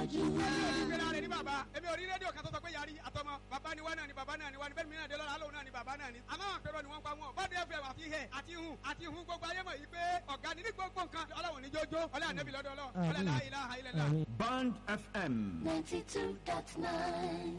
tẹ̀síwájú. èmi ò ní gbéra rẹ̀ ní bàbá èmi ò rí rédíò kan tó sọ pé yarí àtọmọ bàbá ni wá náà ni bàbá náà ni wá ni bẹ́ẹ̀ mi náà dé lọ́la lóun náà ni bàbá náà ni àmọ́ àwọn àpérò ni wọ́n pa wọn bọ́dé fm àti hẹ̀ àti hun àti hun gbogbo ayé mọ̀ yìí pé ọ̀gá ni ní gbogbo nǹkan ọlọ́run ní jójó ọlá ànábì lọ́dọ̀ ọlọ́run ọlá la ilaha illallah. Band FM. ninety two dot nine.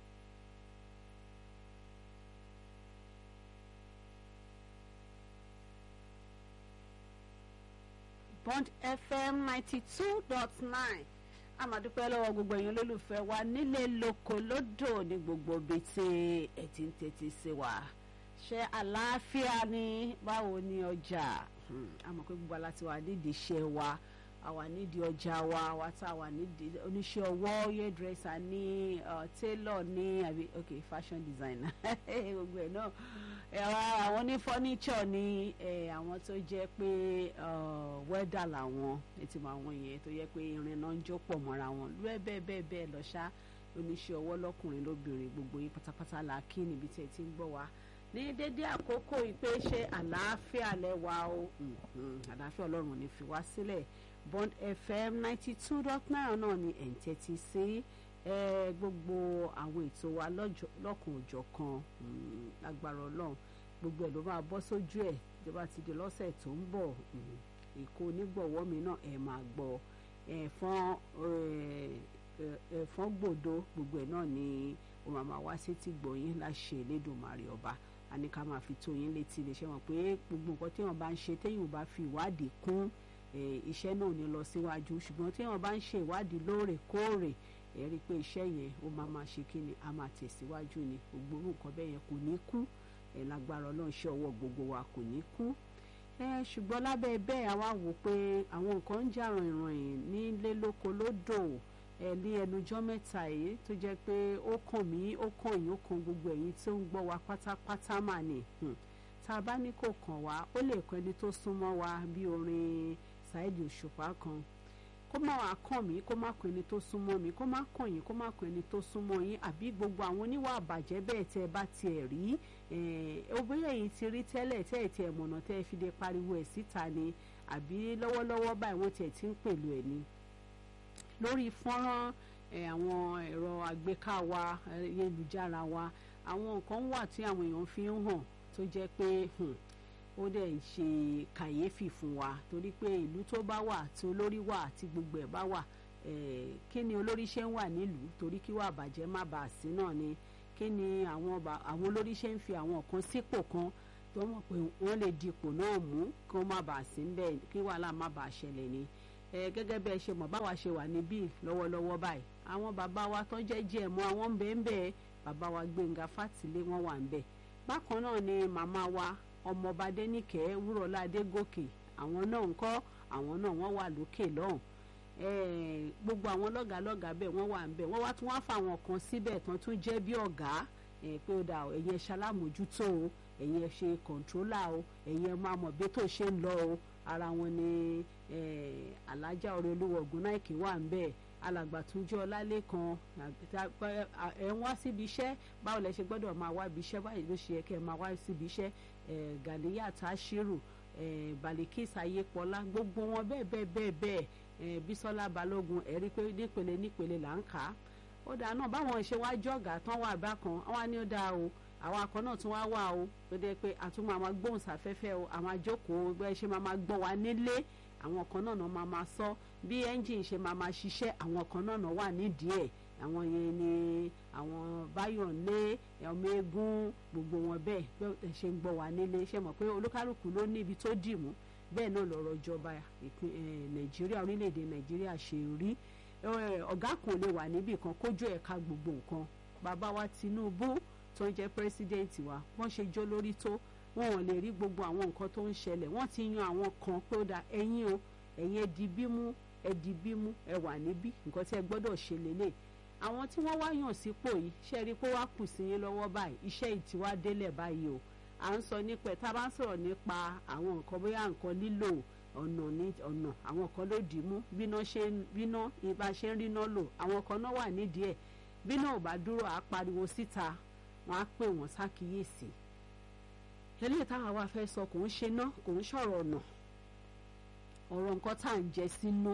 bond fm ninety two dot nine amadupẹ lọ́wọ́ gbogbo èèyàn olólùfẹ́ wa nílé lóko lódò ní gbogbo ibi tí ẹ ti ń tètè sí wa ṣe àlàáfíà ni báwo ni ọjà Hmm, àmọ́ pé gbogbo aláti wà nídìí iṣẹ́ wa àwa nídìí ọjà wa wa tá a wà nídìí oníṣẹ́ ọwọ́ hairdresser ní uh, tailor ní àbí ok fashion designer gbogbo ẹ̀ náà ẹ̀rọ àwọn ní furniture ní eh, àwọn tó jẹ́ pé uh, welder làwọn ètò àwọn yẹn tó yẹ pé irin náà ń jó pọ̀ mọ́ra wọn lúwẹ́ bẹ́ẹ̀ bẹ́ẹ̀ bẹ́ẹ̀ lọ ṣá oníṣẹ́ ọwọ́ lọ́kùnrin lóbìnrin gbogbo yín pátápátá la kí níbi tí ẹ ti ń gbọ́ wa ní dédé àkókò ìpè ṣe àlàáfíà lẹ́wà o Mhm, àlàáfíà ọlọ́run ní fi wá sílẹ̀ bond fm ninety two dot nine náà ni ẹ̀ ń tẹ́tí sí ẹ, gbogbo àwọn ètò wa lọ́jọ́- lọ́kan òjọ̀ kan mm, lágbára ọlọ́run gbogbo ẹ̀ ló máa bọ́ sójú ẹ̀ tó bá ti di lọ́sẹ̀ tó ń bọ̀ mm, èkó onígbọ̀wọ́ mi náà ẹ̀ máa gbọ́ ẹ̀fọn ẹ̀fọn gbòdo gbogbo ẹ̀ náà ni ó máa máa wá sétí gbọ̀yìn láṣẹ Elédùmarè ọba a ní ká máa fi tó yín létí lè ṣe wọn pé gbogbo nǹkan téèyàn bá ń ṣe téèyàn bá fi ìwádìí kún eh, iṣẹ́ náà ò ní lọ síwájú ṣùgbọ́n téèyàn bá ń ṣe ìwádìí lóòrèkóòrè ẹ rí i pé iṣẹ́ yẹn ó máa máa ṣe kí ni a máa tẹ̀síwájú ni gbogbo orú nǹkan bẹ́ẹ̀ yẹn kò ní kú ẹ lágbára ọlọ́run ṣe ọwọ́ gbogbo wa kò ní kú ẹ ṣùgbọ́n lábẹ́ bẹ́ẹ̀ àwa wò pé àwọn nǹkan ń jà ràìnràìn nílé lóko lódò ẹ ní ẹnujọ́ mẹ́ta yìí tó jẹ́ pé ó kàn mí ó kàn yín ó kàn gbogbo ẹ̀yin tó ń gbọ́ wa pátápátá mà ní Hmm. tá a bá ní kò kàn wá ó lè kọ́ ẹni tó súnmọ́ wa bí orin Saheed Òṣùpá kan kó má wàá kàn mí kó má kàn ẹni tó súnmọ́ mi kó má kàn yín kó má kàn ẹni tó súnmọ́ yín àbí gbogbo àwọn oníwà àbàjẹ́ bẹ́ẹ̀ tẹ́ ẹ bá tiẹ̀ rí obìnrin yìí ti rí tẹ́lẹ̀ tẹ́ ẹ tiẹ̀ mọ̀nà tẹ́ ẹ fi dé pariwo ẹ̀ síta ni àbí lọ́wọ́lọ́wọ́ báyìí wọ́n tiẹ̀ ti ń pèlú ẹ̀ ni lórí fọ́nrán eh, àwọn ẹ̀rọ àgbéká wa ayélujára wa àwọn nǹkan wà tí àwọn èèyàn fi ń hàn tó jẹ́ pé hmm, ó dẹ̀ ń ṣe kàyéfì fún wa torí pé ìlú tó bá wà tí olórí wà tí gbogbo ẹ̀ bá wà eh, kí ni olórí ṣe ń wà nílùú torí kí wà bàjẹ́ má bàa sí náà ni kí ni àwọn ba- àwọn olórí ṣe ń fi àwọn kan sípò kan tó mọ̀ pé wọ́n lè dipò náà mú kí wọ́n má bàa sí níbẹ̀ kí wàhálà má bàa ṣẹlẹ̀ ni ẹ gẹ́gẹ́ bí ẹ ṣe mọ̀ báwa ṣe wà níbí lọ́wọ́lọ́wọ́ báyìí àwọn bàbá wa tó jẹ́ jẹ́ mọ́ àwọn ń bẹ ń bẹ bàbá wa Gbẹ́ngà Fátìlé wọ́n wà ń bẹ bákan náà ni màmá wa ọmọọba Adéníkẹ́ Wúrọ̀lá Adégòkè àwọn náà ń kọ́ àwọn náà wọ́n wà lókè lọ́hùn Eh, gbogbo àwọn lọ́gàálọ́gàá bẹ́ẹ̀ wọ́n wà ń bẹ̀ wọ́n wá tún wá fáwọn kan síbẹ̀ tán tún jẹ́ bí ọ̀gá eh, pé ó dà o, ẹ̀yin ẹ ṣalámójútó o ẹ̀yin ẹ ṣe kọ̀ǹtrólà o ẹ̀yin ẹ máa mọ̀ bí tó ṣe ń lọ o ara wọn ni eh, alájà ọ̀rẹ́ olówó Ògúnnáìkè wà ń bẹ̀ alàgbà Túnjí Ọlálékan ẹ̀ ń wá síbi iṣẹ́ báwo lẹ ṣe gbọ́dọ̀ máa wá ibi iṣẹ́ báyìí ló ṣe yẹ kẹ́ ẹ máa wá síbi iṣẹ́ eh, Gàníyà Táṣírù eh, Balikis Ayépọlá gbogbo wọn bẹ́ẹ̀ bẹ́ẹ̀ bẹ́ẹ̀ bẹ́ẹ̀ eh, Bísọ́lá Balógun ẹ̀rí pé nípele nípele là ń kà á ó dáa náà báwọn ṣe wá jọ̀gá tán wà bákan àwa ni ó dáa o àwọn akọ náà tún wá wà o tó dé pé àtúmọ̀ àwọn gbóhùnsáfẹ́fẹ́ o àwọn àjókòó bẹ́ẹ̀ ṣe máa máa gbọ́ wa nílé àwọn kan náà náà máa máa sọ bí ẹ́ńjìn ṣe máa máa ṣiṣẹ́ àwọn kan náà náà wà nídìí ẹ̀ àwọn yẹn ni àwọn Báyọ̀lé ọmọ eégún gbogbo wọn bẹ́ẹ̀ bẹ́ẹ̀ ṣe ń gbọ́ wa nílé ṣe mọ̀ pé olúkálùkù ló ní ibi tó dì mú bẹ́ẹ̀ náà lọ̀rọ̀ ìjọba ìpín- eh, Nàìjíríà orílẹ̀-èdè Nàìjíríà ṣe rí Eh, ọ̀gá kan lè wà níbì kan kójú ẹ̀ka gbogbo nǹkan bàbá wa Tinubu tó ń jẹ́ pírẹsidẹ́ǹtì wa wọ́n ṣe jó lórí tó wọn ò lè rí gbogbo àwọn nǹkan tó ń ṣẹlẹ̀ wọ́n ti yan àwọn kan pé ó da ẹ̀yin o ẹ̀yin ẹ di bímú ẹ di bímú ẹ wà níbí nǹkan tí ẹ gbọ́dọ̀ ṣe lélẹ̀ àwọn tí wọ́n wá yàn sípò yìí ṣe rí i pé wàá kù sí yín lọ́wọ́ báyìí iṣẹ́ yìí ti wá délẹ̀ báyìí o à ń sọ nípa ẹ̀ tá a bá ń sọ̀rọ̀ nípa àwọn nǹkan bóyá nǹkan lílò ọ̀nà ní ọ̀nà àwọn kan ló dì í mú bíná ṣe ń bíná ìbá ṣe ń ríná lò àwọn kan náà wà nídìí ẹ̀ bíná ò bá dúró àá pariwo síta wọn á pè wọ́n sákìyèsí eléyìí táwọn wa fẹ́ sọ kò ń ṣe ná kò ń ṣọ̀rọ̀ ọ̀nà ọ̀rọ̀ nǹkan tá à ń jẹ sínú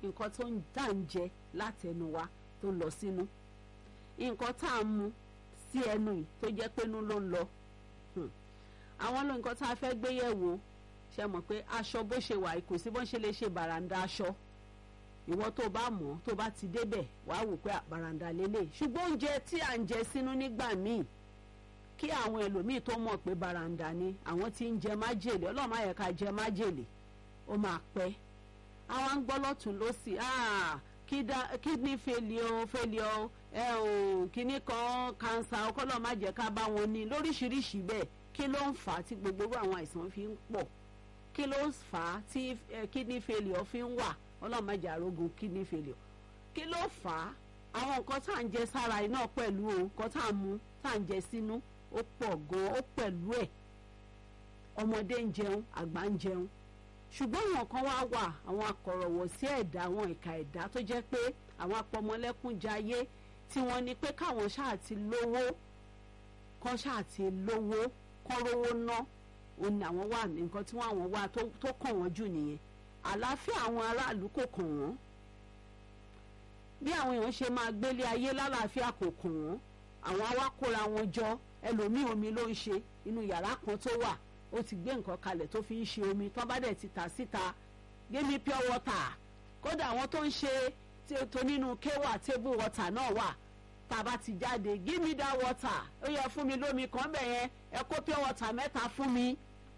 nǹkan tó ń dà ń jẹ látẹnu wa tó ń lọ sínú nǹkan tá a mu sí ẹnu yìí tó jẹ́ pé inú ló ń lọ àwọn ló nǹkan tá a fẹ́ gbé yẹ̀ wò ṣe mọ̀ pé aṣọ bó ṣe wà kò sí bó ṣe lè ṣe bàràǹdà aṣọ ìwọ tó bá mọ̀ tó bá ti débẹ̀ wàá wò pé bàràǹdà lélẹ̀ ṣùgbọ́n oúnjẹ tí à ń jẹ sínú nígbà míì kí àwọn ẹlòmíì tó mọ̀ pé bàràǹdà ni àwọn tí ń jẹ májèlé ọlọ́run má yẹ ká jẹ májèlé ó máa pẹ́ àwọn ń gbọ́ lọ́tún lọ́sì kidney failure failure ẹ ò kíní kan cancer ọkọlọ́ má jẹ́ ká bá wọn ní lóríṣiríṣi bẹ́ẹ̀ kí ló ń fà á tí gbogbo àwọn àìsàn fi ń pọ̀ kí ló ń fà á tí kidney failure fi ń wà ọlọ́run má jẹ́ arógun kidney failure kí ló fà á àwọn nǹkan tá à ń jẹ sára iná pẹ̀lú o nǹkan tá à ń mu tá à ń jẹ sínú ó pọ̀ gan-an ó pẹ̀lú ẹ̀ ọmọdé ń jẹun àgbà ń jẹun ṣùgbọ́n àwọn kan wá wà àwọn akọ̀rọ̀wọ̀ sí ẹ̀dá àwọn ìka ẹ̀dá tó jẹ́ pé àwọn apọmọlẹ́kúnjayé tí wọ́n ní pé káwọn ṣáà ti lówó kán ṣáà ti lówó kán rówó ná òun ni àwọn wà nǹkan tí wọ́n àwọn wà tó kàn wọ́n jù nìyẹn àlàáfíà àwọn aráàlú kò kàn wọ́n bí àwọn èèyàn ṣe máa gbélé ayé lálàáfíà kò kàn wọ́n àwọn awákóra wọn jọ ẹlòmíì omi ló ń ṣe inú yàrá kan tó wà ó ti gbé nǹkan kalẹ̀ tó fi ń ṣe omi tó bá dẹ̀ ti tà síta gémi pure water kódà àwọn tó ń ṣe tó nínú kéwà table water náà wà tá a bá ti jáde give me that water ó yẹ fún mi lómi kan bẹ̀ yẹn ẹ kó pure water mẹ́ta fún mi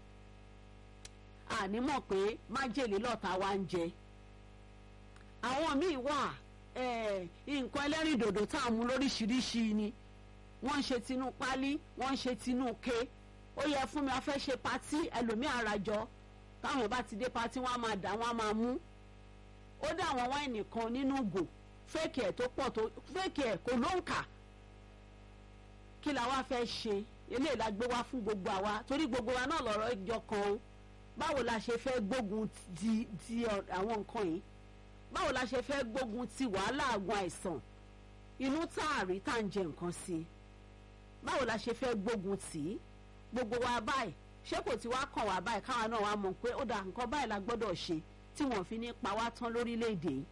àní mọ̀ pé májèlé lọ́ta wa ń jẹ àwọn míì wà nǹkan ẹlẹ́rìndòdò tá a mú lóríṣiríṣi ni wọ́n ń ṣe tinú pálí wọ́n ń ṣe tinú ké ó yẹ fún mi a fẹ́ ṣe patí ẹlòmíì àràjọ táwọn bá ti dé patí wọ́n á máa dà wọ́n á máa mú ó dá àwọn wáìnì kan nínú gò fẹ́ẹ̀kì ẹ̀ tó pọ̀ tó fẹ́ẹ̀kì ẹ̀ kò ló ń kà kí la wá fẹ́ ṣe eléyìí la gbé wá fún gbogbo àwa torí gbogbo wa náà lọ́rọ̀ ìjọ kan o báwo la ṣe fẹ́ gbógun ti ti àwọn nǹkan yìí báwo la ṣe fẹ́ gbógun ti wàhálà àgùn àìsàn inú táàrí tá à ń jẹ nǹkan sí báwo la ṣe fẹ́ gbógun tì í gbogbo wa báyìí ṣé kò tí wá kàn wá báyìí káwa náà wá mọ̀ pé ó dà nǹkan báyìí la gbọ́dọ̀ ṣe tí wọ́n fi ní pa wá tán lórílẹ̀‐èdè yìí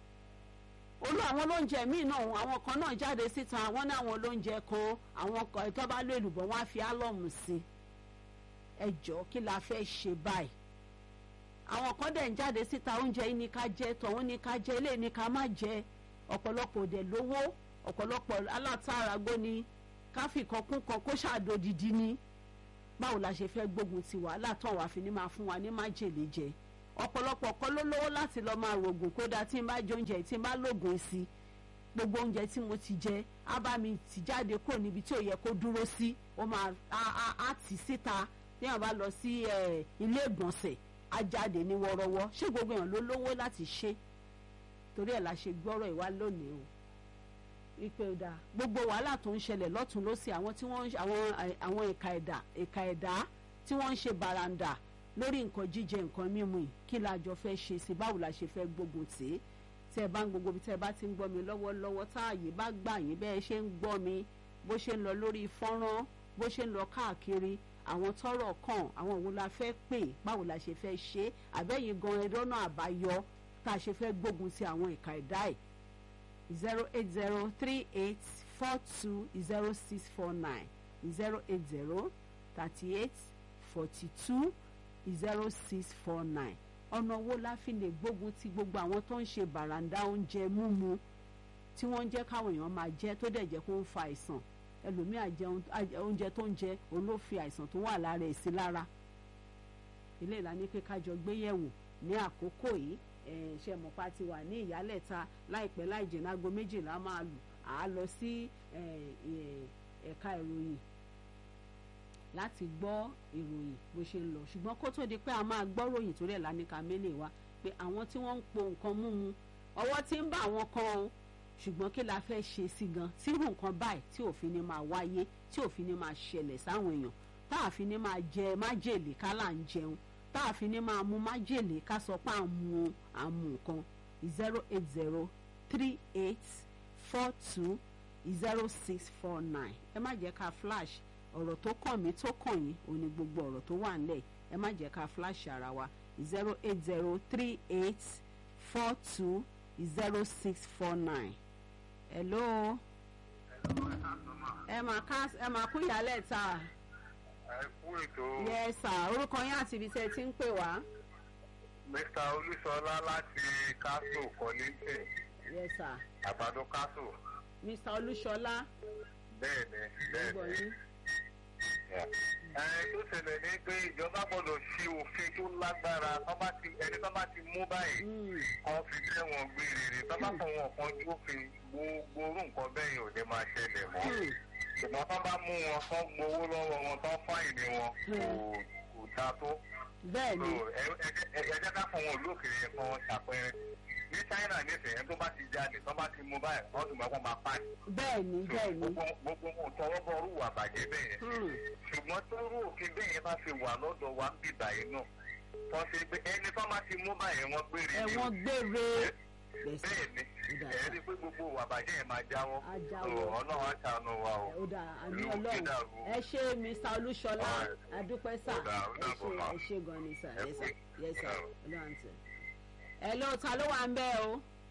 olú àwọn olóúnjẹ míì náà àwọn kan náà jáde síta wọ́n ní àwọn olóúnjẹ kan àwọn kan tó bá lò èlùbọ́ wọ́n á fi álọ́ọ̀mù sí ẹ jọ̀ọ́ kí la fẹ́ ṣe báyìí àwọn kan dẹ̀ ń jáde síta oúnjẹ yìí ní ká jẹ tọ̀hún ní ká jẹ eléyìí ní ká má jẹ ọ̀pọ̀lọpọ̀ òdẹ̀ lówó ọ̀pọ̀lọpọ̀ alátàrágbó ni káfí kan kún kan kó ṣàdòdìdí ni báwo la ṣe fẹ́ gbógun ti wàhálà tán wàá fi ní máa fún wa ní májèlé jẹ ọ̀pọ̀lọpọ̀ kọ́ ló lówó láti lọ́ọ́ máa rògùn kódà tí n bá jẹ oúnjẹ tí n bá lògùn sí gbogbo oúnjẹ tí mo ti jẹ á bá mi tì jáde kúrò níbi tí ò yẹ kó dúró sí ó máa á tì síta téèyàn bá lọ sí ilé ìgbọ̀nsẹ̀ á jáde ní wọ́rọ́wọ́ ṣé gbogbo èèyàn ló lówó láti ṣe torí ẹ̀ la ṣe gbọ́rọ̀ ìwá lónìí o ipe ọ̀dà gbogbo wàhálà tó ń ṣẹlẹ̀ lọ́tún lọ́sì àwọn tí wọ́n àwọn àwọn ẹ̀ka ẹ̀dá ẹ̀ka ẹ̀dá tí wọ́n ń ṣe bàràǹdà lórí nǹkan jíjẹ nǹkan mímu yìí kí la jọ fẹ́ ṣe sí báwo la ṣe fẹ́ gbógun tì í tẹ́ ẹ bá ń gbogbo bí tẹ́ ẹ bá ti ń gbọ́ mi lọ́wọ́lọ́wọ́ táàyè bá gbà yín bẹ́ẹ̀ ṣe ń gbọ́ mi bó ṣe ń lọ lórí fọ́nrán bó ṣe ń lọ káàkiri àwọn tọ́rọ̀ kàn àwọn òun la fẹ́ pè báwo la ṣe fẹ́ ṣe àbẹ́yìn gan ẹ̀rọ náà àbáyọ tá a ṣe fẹ́ gbógun ti àwọn ìka ẹ̀dá ẹ̀ zero eight zero three eight four two zero six four nine zero eight zero thirty eight forty two zero six four nine ọ̀nà wo la fi lè gbógun ti gbogbo àwọn tó ń ṣe bàràǹdà oúnjẹ múmu tí wọ́n ń jẹ́ káwọn èèyàn máa jẹ tó dẹ̀ jẹ́ kó ń fa àìsàn ẹlòmíà jẹ oúnjẹ tó ń jẹ òun ló fi àìsàn tó wà lára ẹ̀ sí lára ilé ìlànà pé kájọ gbéyẹ̀wò ní àkókò yìí ṣe mọ̀pá ti wà ní ìyálẹ̀ta láìpẹ́ láì jìnnà aago méjìlá máa lù á lọ sí ẹ̀ka ìròyìn láti gbọ́ ìròyìn bó ṣe ń lọ ṣùgbọ́n kó tó di pé a máa gbọ́ ròyìn torí ẹ̀ lánìka mélèé wa pé àwọn tí wọ́n ń po nǹkan múmu ọwọ́ tí ń bá àwọn kan o ṣùgbọ́n kí la fẹ́ ṣe sí gan tí irú nǹkan báyìí tí òfin ni máa wáyé tí òfin ni máa ṣẹlẹ̀ sáwọn èèyàn tá a fi ní máa jẹ májèlé ká là ń jẹun tá a fi ní máa mu májèlé ká sọ pé à ń mu à ń mu nǹkan zero eight zero three eight four two zero six four nine ẹ má jẹ́ ká flash ọ̀rọ̀ tó kàn mí tó kàn yín òun ni gbogbo ọ̀rọ̀ tó wà nílẹ̀ ẹ má jẹ́ ká flash ara wa zero eight zero three eight four two zero six four nine. hello ẹ máa ká ẹ máa kú ìyálẹ̀ ta ẹ kú ètò yes sir orúkọ yín àti ibi tẹ́ ẹ ti ń pè wá mr olúṣọlá láti kásò kọ́lẹ́tìn yes sir àgbàdo kásò mr olúṣọlá bẹ́ẹ̀ ni bẹ́ẹ̀ gbọ́ ni. yín ẹ tó ṣẹlẹ̀ ní pé ìjọba gbọ́dọ̀ ṣe òfin tó lágbára tó bá ti ẹni tó bá ti mú báyìí Mm, kan fi tẹ́wọ̀n gbére rè tó bá fọwọ́ kan jófin gbogbo orú nǹkan bẹ́ẹ̀ yìí ò ní máa ṣẹlẹ̀ mọ́ mm, ṣùgbọ́n tó bá mú wọn tán gbowó lọ́wọ́ wọn tán fáìní wọn kò kò dáa tó. bẹ́ẹ̀ ni So, ẹ ẹ ẹ ẹ jẹ́ ká fún wọn ìlú òkèèrè yẹn kan ṣàpẹẹrẹ ní China nísìnyẹn tó bá ti jáde tó bá ti mú báyìí wọ́n sì máa kọ́ máa pàṣẹ. bẹ́ẹ̀ ni bẹ́ẹ̀ ni gbogbo gbogbo wọn tọwọ́ bọ orú wà bàjẹ́ bẹ́ẹ̀ yẹn Mm, ṣùgbọ́n tó rú òfin bẹ́ẹ̀ yẹn bá fi wà lọ́dọ̀ wa ń bì báyìí náà wọ́n ṣe pé ẹni tó bá ti mú báyìí wọ́n gbére ni o. ẹ̀wọ̀n gbére yes sir. bẹ́ẹ̀ ni Ó dà ẹ̀ sá. rí i pé gbogbo wà bàjẹ́ yẹn máa jáwọ́ Á jáwọ́. So, Ọlọ́run á ṣàánú wa o. ó dà àmì Ìlú ọlọ́run Kídàrú. ẹ ṣe mr olúṣọlá Alright. adúpẹ́ sà Ó dà, ó ẹ dàbọ̀ ṣe ma. ẹ ṣe gan ni sà Ẹ yes kú. sir yes sir Ẹ. ọlọ́run tẹ̀. ẹ ló ta ló wà ń bẹ́ o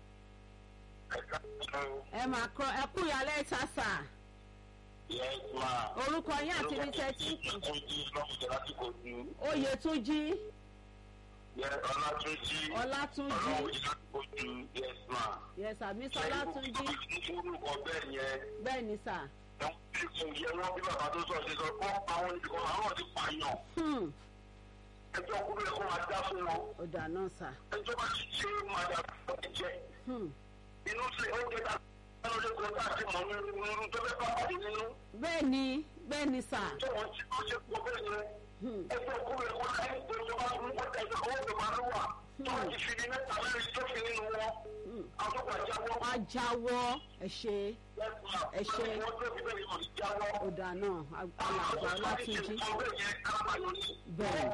ẹ máa kọ ẹ kú ìyálẹ̀ ta sà Yes, ma. orúkọ yín àti ibi tẹ́ ti ń pè Ojú lọ́kùnrin láti kò ju. oyètúnjí Yẹ Ọlátúnjí. ọlátúnjí Ọlọ́run yìí láti kò ju. Yes, ma. yes sir mr ọlátúnjí Orúkọ bẹ́ẹ̀ yẹn. bẹ́ẹ̀ ni sà Wọ́n ti kún yẹ wọ́n bí bàbá tó sọ ṣe sọ kọ́ àwọn ìdìbò àwọn ti pààyàn. Hmm, Ẹjọ́ kúrò ẹ̀kọ́ máa dá fún wọn. ó dà náà sà Ẹjọ́ bá ti ṣe é máa dá fún ẹ jẹ. Hmm, Inú sí oúnjẹ tá a lọ lẹ́kọ̀ọ́ tá a ti mọ̀ nínú irú tó fẹ́ bá pàdé nínú. bẹ́ẹ̀ ni bẹ́ẹ̀ ni sà Tí wọ́n ti kọ́ ṣe pọ̀ bẹ́ẹ̀ yẹn. Hmm, Ẹjọ́ kúrò ẹ̀kọ́ láyé tó ìjọba tó ń kọ́ tẹ̀ ẹ̀jọ̀ kọ́wọ́ tó máa ń wà. Tó ti fi ní mẹ́ta mẹ́rin tó fi nínú wọn. hmm. Àwọn tó gbà jáwọ́. wá jáwọ́ ẹ ṣe Ẹ ṣé. ó dà náà alàgbà ọlátúnjí Bẹ́ẹ̀.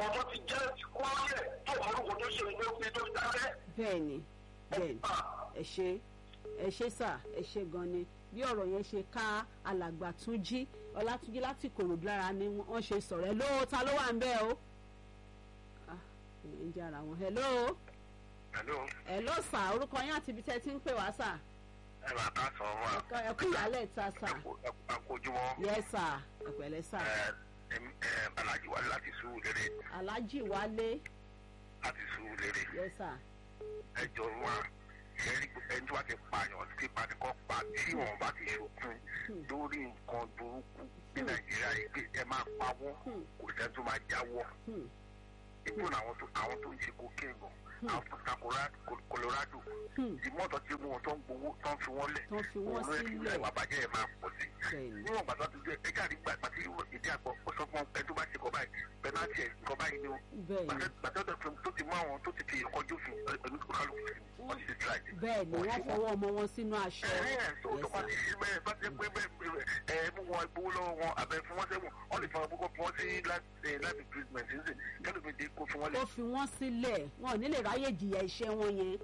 bẹ́ẹ̀ ni bẹ́ẹ̀ ni ẹ ṣe ẹ ṣe sà ẹ ṣe gan ni bí ọ̀rọ̀ yẹn ṣe ká alàgbà túnjí ọlátúnjí láti kòròdú lára ni wọ́n ṣe sọ̀rọ̀ ẹ lóò ta ló wà ń bẹ́ o Ah, ẹ̀ ń jára wọn hello hello sà orúkọ yín àti ibi tẹ́ ti ń pè wá sà Ẹ̀kọ́- ẹ kú ìyálẹ̀ ta sà Akójúmọ́ yes sà ẹ pẹ̀lẹ́ sà Alájí wa láti sùúrù lérè alájì wálé láti sùúrù lérè yes sà ẹjọ́ wa ẹni ẹni tí wàá ti pààyàn tí panikọ́ pa tí wọn bá ti ṣòkun lórí nǹkan burúkú ní Nàìjíríà yìí pé ẹ máa pawọ́ Hmm. kò sẹ́ni tó máa jáwọ́. Hmm, ìbò àwọn tó àwọn tó ń ṣe cocaine gan àwọn tó ta Cora- Col- Colorado hmm. ìmọ̀tọ́ tí mú wọn tó ń gbowó tó ń fi wọ́n lẹ̀ Tó ń fi wọ́n òun ló yẹ kí sílẹ̀. ìwà àbájẹ́ yẹn máa pọ̀ sí bẹ́ẹ̀ ni níwọ̀n gbàtọ́ tó jẹ́ ẹja àdìgbà àti ìdí àgbọ̀ ó sọ fún ẹ tó bá ṣe kọ́ báyìí pẹ̀láńtì ẹ̀ nǹkan báyìí ni ó bẹ́ẹ̀ ni gbàtọ́ tó ti mú àwọn tó ti fi ìkọ́ jófin ẹ̀mí kálukú sí wọ́n ti ṣe tíráì bẹ́ẹ̀ ni wọ́n fọwọ́ ọmọ wọn sínú aṣọ ẹ̀ẹ́n tó tó yes bá sà ti ṣe bẹ́ẹ̀ bá ti pé bẹ́ẹ̀ ẹ̀ mú wọn gbowó lọ́wọ́ wọn àbẹ̀ fún wọn sẹ́wọ̀n wọ́n lè fọwọ́ gbogbo fún wọn sí life imprisonment nísìn kẹ́lùmí kó fún wọn lẹ̀ ó fi wọ́n sílẹ̀ wọn ò ní lè ráyè jìyà iṣẹ́ wọn yẹn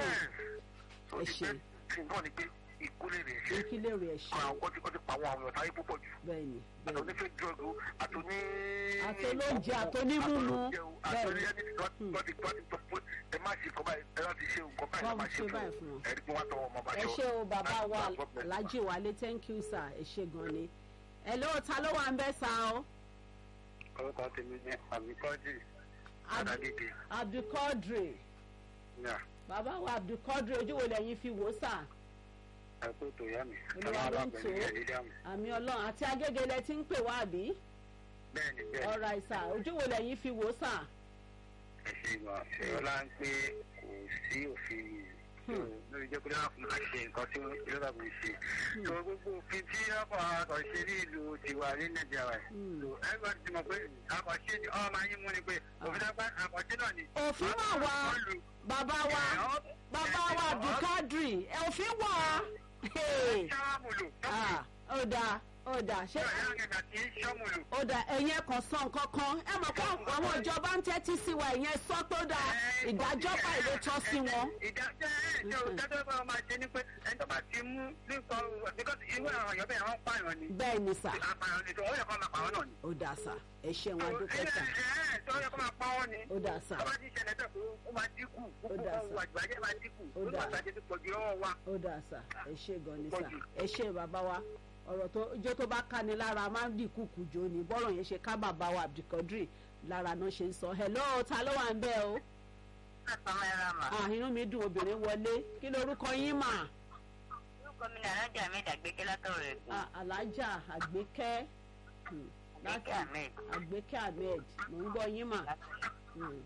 so Ẹ ti ṣé. pé tí náà ni pé ìkólé rẹ̀ ṣe ní kí lè rí ẹ̀ṣẹ̀ àwọn ọkọ tí wọ́n ti pa àwọn àwọn ọ̀tá yìí púpọ̀ jù bẹ́ẹ̀ ni bẹ́ẹ̀ àtọ̀ ni ní fake drug o àtọ̀ ní. Àtolóúnjẹ, àtonímúmu. àtọ̀ ní Bẹ́ẹ̀ ẹni tí wọ́n ti wọ́n ti wọ́n ti tọ́ pé ẹ má ṣe nǹkan báyìí ẹ láti ṣe nǹkan báyìí ẹ Wọ́n má ṣe ṣe fún báyìí fún wọn. ẹ rí pé wọ́n á tọwọ́ ọmọ bá ẹ jọ. ṣé o bàbá wa That's the problem. alhaji wálé thank you sir ẹ ṣé gan ni ẹ ló ta ló wà ń bẹ́ sa o orúkọ tèmi ní àbíkọ́jì Ab- àdàgègè abdulkadri ní bàbá wa abdulkadri ojú wo lẹ́yìn fi wò sà àìkú tó yá mi. Olúwa ló ń tò ó. àmì ọlọ́run àti agége lẹ ti ń pè wá àbí bẹ́ẹ̀ni bẹ́ẹ̀ni ọ̀rọ̀ àìsà ojú wo lẹ́yìn fi wò sà ẹ ṣe ìgbà ṣèyọlá ń pé kò sí òfin yìí Hmm. lórí jẹ́ pé láàfin máa ṣe nǹkan tí ìjọba kò ṣe. tó gbogbo òfin tí ọkọ̀ àkànṣe ní ìlú tiwa ní nàìjíríà rẹ̀. Hmm. tó ẹgbẹ́ ti mọ̀ pé àkànṣe ni ọmọ ayé mú ni pé òfin dápá àkànṣe náà ni. òfin wà wá bàbá wa bàbá wa abdulkadri ẹ òfin wà Hey. ṣáàmùlò Ah, ó dáa ó dáa ṣé ṣáàmùlò kì í ṣáàmùlò. ó dáa ẹ̀yin ẹ̀kan sọ nǹkan kan ẹ mọ̀ pé àwọn ìjọba ń tẹ́tí sí wa ìyẹn sọ tó dáa ìdájọ́ báyìí ló tọ́ sí wọn. ìdájọ́ ẹ̀ ṣe òdájọ́ bá wọn máa ṣe ni pé ẹni tó bá ti ti mú nípa because irú àwọn èèyàn bẹ́ẹ̀ wọ́n pààyàn ni bẹ́ẹ̀ ni sà àpààyàn ni tó wọ́n yẹ kó máa pa wọ́n náà ni. ó dáa sà ẹ ṣeun adúpẹ́ sà tó yẹ kó máa pa wọ́n ni. ó dáa sà tó bá ti ṣẹlẹ̀ bẹ́ẹ̀ kó ó máa dínkù gbogbo dáa ohun sà. àgbàjẹ́ máa dínkù Ó ó dáa. máa ṣàjẹ́ tó pọ̀ jù lọ́wọ́ wa. ó dáa sà ẹ ṣe gan ni sà Pọ̀jù. ẹ ṣe bàbá wa ọ̀rọ̀ tó ijó tó bá ká ni lára máa ń dìkú kùjọ ni bọ́rọ̀ yẹn ṣe ká bàbá wa Abdulkadir lára náà ṣe ń sọ hello ta ló wà ń bẹ̀ o Àtàwọn ẹran mà. ah inú mi dùn obìnrin wọlé kí lorúkọ yín mà Orúkọ mi ni Alájà Ahmed Àgbékẹ́ látọ̀rọ̀ ẹ̀gbọ́n. Ah, Alhaja Àgbékẹ́ hmm, láti Àgbékẹ́ Ahmed. Àgbékẹ́ Ahmed mò ń gbọ́ yín mà Hmm,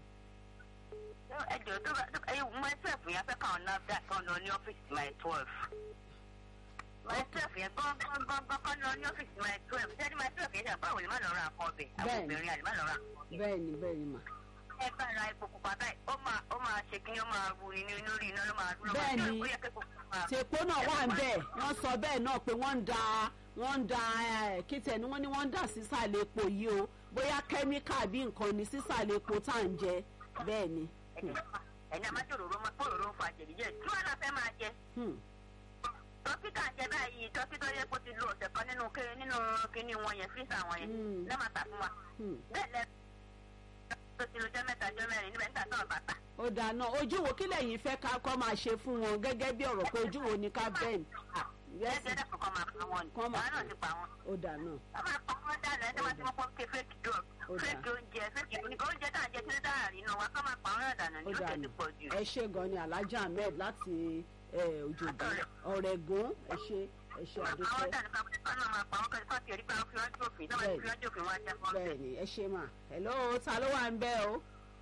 Ẹ jọ̀ọ́ tó bá ẹ mọ twelve yẹn fẹ́ káwọn NAFDAC kan lọ ní ọ́fíìsì my twelve. My twelve yẹn gángan kan lọ ní ọ́fíìsì my twelve. Sẹ́ni my twelve yẹn ṣàbáwò lè má lọ ra nǹkan ọbẹ̀. Àwọn Bẹ́ẹ̀ni. obìnrin àlè má lọ ra nǹkan ọbẹ̀. bẹ́ẹ̀ ni bẹ́ẹ̀ ni mà Ẹ bá ra epo pupa báyìí, ó máa ó máa ṣe kí ni ó máa ru ni ní lórí iná ló máa dúró. Bẹ́ẹ̀ni. Ó yẹ kí epo pupa. tèpo náà wà ń bẹ̀ wọ́n sọ bẹ́ẹ̀ náà pé wọ́n ń da wọ́n ń da eh, kíntẹ̀ ni wọ́n ní wọ́n ń dà sísàlẹ̀ epo yìí o bóyá kẹ́míkà bí nǹkan ni sísàlẹ̀ epo tá à ń jẹ bẹ́ẹ̀ ni Ẹ̀yin àmọ́ tòròró máa tòròró fa jẹ̀díjẹ̀. Tí wọ́n náà fẹ́ máa jẹ. Hmm, tọ́kí tá à ń jẹ báyìí tọ́kí tó yẹ kó ti lo ọ̀sẹ̀ kan nínú ké nínú kíní wọn yẹn fíìsà wọn yẹn Mm. lẹ́ẹ̀ máa tà fún wa hmm. bẹ́ẹ̀ lẹ́ tó ti lo jẹ́ mẹ́ta jẹ́ mẹ́rin níbẹ̀ níta tó bàtà. ó dáná ojú wo kí lẹ́yìn fẹ́ ká kọ́ máa ṣe fún wọn gẹ́gẹ́ bí ọ̀rọ̀ pé ojú wo ni ká bẹ́ẹ̀ Yes. ẹgbẹ́ dẹ́kun kan máa pa wọn ni Kọ́ máa àwọn náà ti pa wọn. ó dáná wọ́n máa pa wọn dáadáa ẹni wọ́n ti mọ́ pọ́ ké fake drug Ó dáa. fake oúnjẹ fake oúnjẹ oúnjẹ tá à ń jẹ tí ó dára rí náà wá kọ́ máa pa wọn náà dànù ó ní ó tẹ̀ dáná ti pọ̀ jù. ẹ ṣe gan ni Alhaja Ahmed láti eh, Òjòdú Ọ̀rẹ́gùn ẹ ṣe ẹ ṣe àwọn àdúpẹ́ dànù kan kọ́ náà máa pa wọn kọ́ kí ẹ̀rí pé wọ́n fi wọ́n jófin náà wọ́n fi wọ́n jófin wọn jẹ́ fún bẹ́ẹ̀ ni ẹ ṣe mà hello ta ló wà ń bẹ̀ o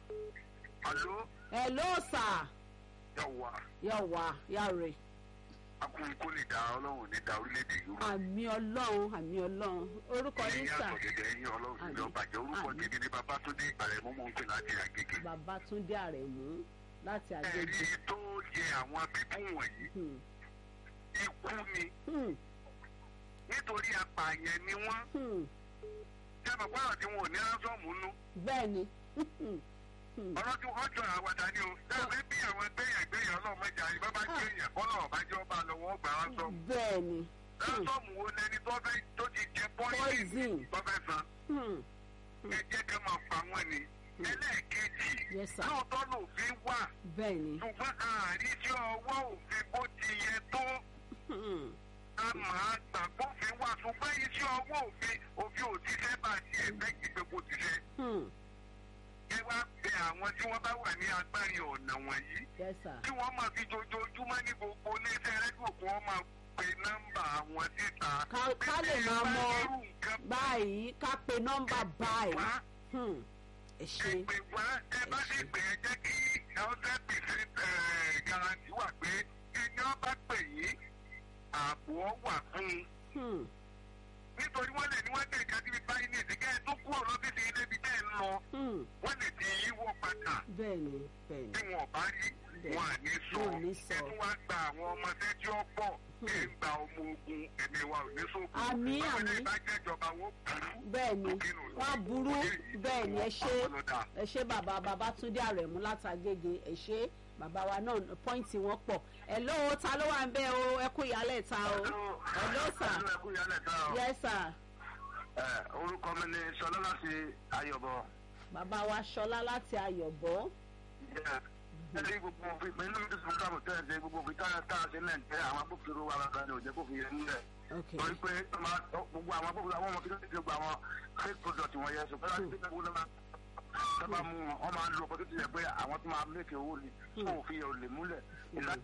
àló hello sir yà wá yà wá yà rè akúrin kó lè da ọlọ́run ní da orílẹ̀-èdè yìí rú. àmì ọlọ́run àmì ọlọ́run orúkọ yín ẹ̀yin sà àtọ̀gẹ̀dẹ̀ ẹ̀yin ọlọ́run sì lọ Àmín. bàjẹ́ orúkọ Àmín. tèmi ní Babátúndé Àrẹ̀mú mò ń pè láti Àgègè. Babátúndé Àrẹ̀mú láti ẹ̀rí Àgègè tó yẹ àwọn bíbú wọ̀nyí Hmm, ikú ni hmm, nítorí apààyàn ni wọ́n hmm. jábọ̀ pààrọ̀ tí wọn ò ní ránṣọ́ọ̀mù nú bẹ́ẹ̀ ni Hmm, hmm. ọ̀rọ̀ tí wọ́n jọ àwàdà ni o dábẹ́ bí àwọn gbẹ̀yàn gbẹ̀yàn ọlọ́mọdé àyè bá bá gbé èèyàn kọ́lọ̀ ọ̀bájọ́ ọba lọ́wọ́ gbà ránṣọ́ọ̀mù bẹ́ẹ̀ ni Hmm, ránṣọ́ọ̀mù wo lẹni tó fẹ́ tó ti jẹ pọ́ìsìn Poison. tó fẹ́ san hmm. ẹ jẹ́ ká máa pa wọ́n ni ẹlẹ́ẹ̀kejì Yes, sir. lóòótọ́ lòfin wà bẹ́ẹ̀ ni ṣùgbọ́n àárín sí ọwọ́ òfin bó ti yẹ tó Hmm, a máa gbàgbófin wà ṣùgbọ́n iṣẹ́ ọwọ́ òfin òfin ò ti fẹ́ bá ti ẹ̀fẹ́ gbígbé kó ti fẹ́. hmm. ẹ wá bẹ àwọn tí wọ́n bá wà ní agbárí ọ̀nà wọ̀nyí yes sir tí wọ́n máa fi jojoojúmọ́ ní gbogbo iléeṣẹ́ rẹ́díò kí wọ́n máa pe nọ́mbà àwọn síta. Ká- ká lè Bí máa ẹ bá mọ irú nǹkan báyìí ká pe nọ́mbà báyìí wá Hmm, ẹ ṣe ẹ pè wá ẹ bá sì pè é jẹ́ kí hundred percent guarantee wà pé ẹni ọba pè yín ààbò ọ wà fún un. Hmm, nítorí wọ́n lè ní wọ́n dé ìka síbi báyìí ní ìsìnkẹ́ ẹ̀ tó kúrò lọ́fíìsì ilé ibi tẹ́ ẹ ń lọ hmm. wọ́n lè ti yíwọ́ padà bẹ́ẹ̀ ni bẹ́ẹ̀ ni tí wọn ò bá rí wọn à ní sọ Wọn ò ní sọ. ẹ tún wá gba àwọn ọmọọṣẹ́ tí ó pọ̀ ẹ ń gba ọmọ ogun ẹ̀mí wa ò ní sókun Àmín, báwo ni àmín. ìbájẹ́ ìjọba wọn burú bẹ́ẹ̀ ni òkìnnù wọ́n á burú bẹ́ẹ̀ ni ẹ ṣe ọlọ́dà ẹ ṣe bàbá Babátúndé Àrẹ̀mú látàgègè ẹ ṣe bàbá wa náà pọ́ìntì wọn pọ̀ ẹ lóo ta ló wà ń bẹ̀ o ẹ kú ìyálẹ̀ ta o ẹ ló sà ẹkú yálẹ̀ tá o. yes sir orúkọ mi ni sọlá láti ayọ̀bọ. bàbá wa Ṣọlá láti Ayọ̀bọ̀ ẹni gbogbo òfin pẹ̀lú ní program tẹ́ ẹ̀ ṣe gbogbo òfin tá tá a ṣe náà jẹ́ àwọn agbófinró wa kan ní òjẹ́ kó fi yẹn nílẹ̀. ok torí pé ó máa gbogbo àwọn agbófinró àwọn ọmọ kí ló ti gbogbo àwọn fake product wọn yẹn ṣùgbọ́n láti ṣe gbogbo náà sábà mú wọn wọn máa lo ọkọ̀ tó ti yẹ pé àwọn tó máa mékè owó ni fún òfin yẹn ò lè múlẹ̀. ìlà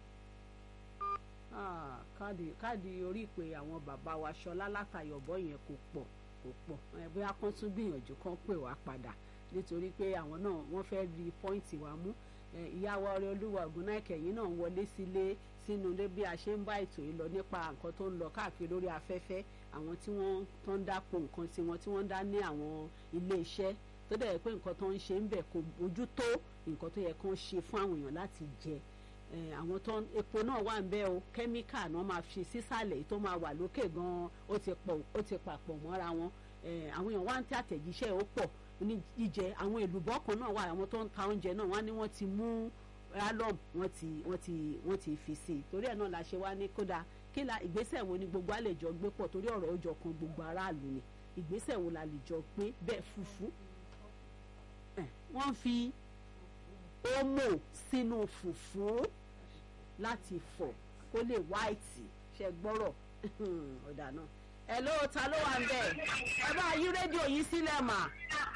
Ah, káàdì káàdì orí ìpè àwọn bàbá wa Ṣọlá látàyọ̀bọ̀ yẹn kò pọ̀ kò pọ̀ ẹ bóyá kán tún gbìyànjú kán pè wá padà nítorí pé àwọn náà wọ́n fẹ́ rí pọ́ìntì wa mú ẹ, ìyàwó ọrẹ olúwa ògúnnáìkẹ yìí náà ń wọlé sílé sínú ilé bí a ṣe ń bá ètò yìí lọ nípa nǹkan tó ń lọ káàkiri lórí afẹ́fẹ́ àwọn tí wọ́n tó ń dápò nǹkan tiwọn tí wọ́n ń dá ní àwọn ilé iṣẹ́ tó dẹ̀ yẹ pé nǹkan tó ń ṣe ń bẹ̀ kò bójú tó nǹkan tó yẹ kán ṣe fún àwọn èèyàn láti jẹ Eh, àwọn tó ń- epo náà wà ń bẹ o kẹ́míkà náà máa fi sísàlẹ̀ èyí tó máa wà lókè gan-an ó ti pọ̀ ó ti papọ̀ mọ́ra wọn Eh, àwọn èèyàn wá ń tẹ àtẹ̀jíṣẹ́ ó pọ̀ ní jíjẹ àwọn èlùbọ́ kan náà wà àwọn tó ń ta oúnjẹ náà wọ́n ní wọ́n ti mú alum wọ́n ti wọ́n ti wọ́n ti fi sí i torí ẹ̀ náà la ṣe wá ní kódà kí la ìgbésẹ̀ wo ni gbogbo a lè jọ gbé pọ̀ torí ọ̀rọ̀ ó jọ kan gbogbo aráàlú ni ìgbésẹ̀ wo la lè jọ gbé bẹ́ẹ̀ fùfú ẹ̀, wọ́n fi omo sínú fùfú láti fọ̀ kó lè wáìtì ṣe gbọ́rọ̀ ọ̀dà náà ẹ̀ ló ta ló wà ń bẹ̀ ẹ bá yí rédíò yìí sílẹ̀ mà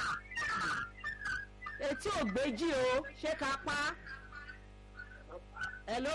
etí ò gbéjì o ṣé ká pa ẹ̀ ló